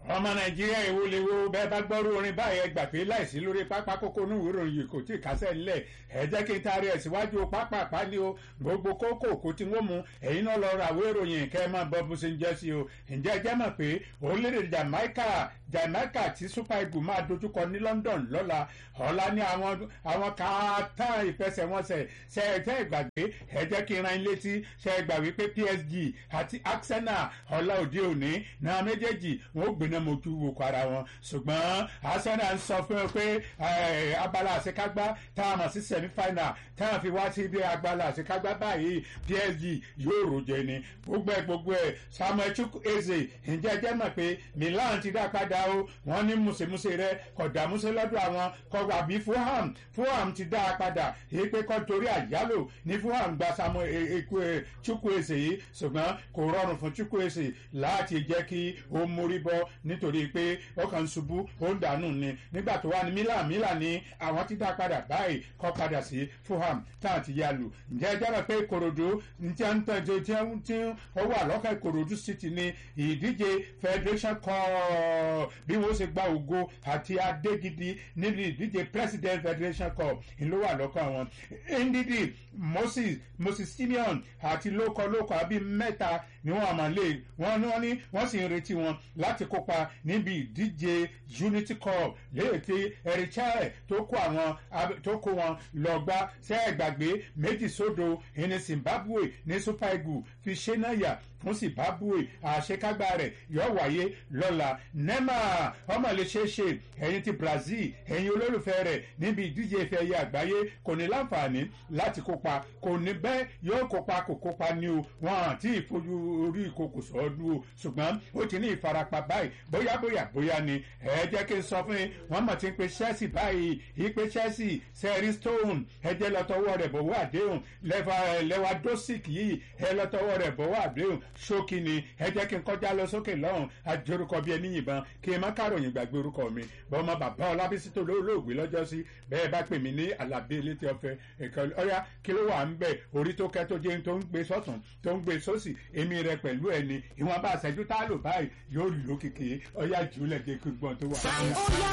ọmọ nàìjíríà èwo lè wo bẹ́ẹ̀ bá gbọ́rú orin báyìí ẹ gbà pé láìsí lórí pápá kókó ní ìwé ìròyìn kò tí ì kásẹ̀ ńlẹ̀ ẹ jẹ́ kí n taari ẹ̀ síwájú pápá pálí o gbogbo kókó kò tí wọ́n mu ẹ̀yin náà lọ ra ìwé ìròyìn kẹ́ ẹ máa bọ́ bó ṣe ń jẹ́ sí o ǹjẹ́ ẹ jẹ́ mọ̀ pé orílẹ̀-èdè Jamaica Jamaica tí Super Eagles máa dojúkọ ní London lọ́la ọ̀la ní àwọn àwọn kàátà ìfẹsẹ̀wọnsẹ̀ ṣe ẹ tẹ́ ìgbàgbé ẹ jẹ́ kí n ran ilé tí ṣe ẹ gbà wípé PSG àti Arsenal ọ̀la òde òní náà méjèèjì wọn ò gbéná mojú wo kọ ara wọn ṣùgbọ́n Arsenal ń sọ fún ẹ pé abala àṣekágbá tá a mọ̀ sí semi final tá a fi wá sí ibi abala àṣekágbá báyìí PSG yóò rojẹ ni gbogbo ẹ gbogbo ẹ Samuel Chukwueze ǹjẹ́ jẹ́ mọ̀ pé Milan ti dá padà o wọ́n ní mùsèmùsè rẹ kọ̀dà músè lọ́dọ̀ àwọn kọ̀wé àbí Fulham Fulham ti dá a padà èyí pé kọ́ torí àyálò ní Fulham gba Samuel Chukwueze yìí ṣùgbọ́n kò rọrùn fún Chukwueze láti jẹ́ kí ó mórí bọ́ nítorí pé ó kàn ń ṣubú ó ń dànù ni nígbà tó wà ní Milan Milan ní àwọn ti dá padà báyìí kọ́ padà sí Fulham táwọn ti yá lù ǹjẹ́ ẹ jẹ́ pé Ìkòròdú tí wọ́n ń tọ́jú tí ó wà lọ́kàn Ìkòròdú City ní ìdíje Federation Cup bí wọ́n ṣe gba ògo àti adé gidi níbi ìdíje President Federation Cup ló wà lọ́kàn wọn ndidi Moses Moses Simeon àti lókọ lókọ àbí mẹ́ta ni wọ́n àmọ́ lé wọ́n ní wọ́n ní wọ́n sì ń retí wọn láti kópa níbi ìdíje Unity Cup léèké erichai tó kó àwọn tó kó wọn lọ gbá sẹ́ẹ̀gbàgbé méjì sódò ìní Zimbabwe ní Super Eagles fi ṣe náà yà fún Zimbabwe àṣekágbá rẹ̀ yóò wáyé lọ́la nema ọmọ lè ṣeé ṣe ẹ̀yin ti Brazil ẹ̀yin olólùfẹ́ rẹ̀ níbi ìdíje ife ẹ̀yẹ àgbáyé kò ní láǹfààní láti kópa kò ní bẹ́ẹ̀ yóò kópa kò kópa ní o wọn àti ìfojú orí ìkòkò sọ́ọ́dún o ṣùgbọ́n ó ti ní ìfarapa báyìí bóyá bóyá bóyá ni ẹ jẹ́ kí n sọ fún yín wọ́n mọ̀ tí ń pe Chelsea báyìí ìpe Chelsea sẹ́rí stone ẹ jẹ́ lọ́tọ́wọ́ rẹ̀ bọ̀wọ́ àdéhùn lẹ́wà dosic yìí ẹ lọ́tọ́wọ́ rẹ̀ bọ̀wọ́ àdéhùn ṣókí ni ẹ jẹ́ kí n kọjá lọ sókè lọ́hùn àjorúkọ bíi ẹni yìnbọn kí n má káròyìn gbàgbé orúkọ mi bọ́mọ bàbá ọlábísí tó lóògbé lọ́jọ́ sí bẹ́ẹ̀ bá pè mí ní alábí elétí ọ̀fẹ́ ẹ̀kọ́ ọ̀yá kí ló wà ń bẹ̀ orí tó kẹ́ tó jẹ́ tó ń gbé sọ́tún tó ń gbé sósì èmi rẹ pẹ̀lú ẹni ìwọ̀n bá ṣẹ́jú tá a lò báyìí yóò lò kìkì ọ̀yá jùlẹ̀ dé gbọ́n tó wà.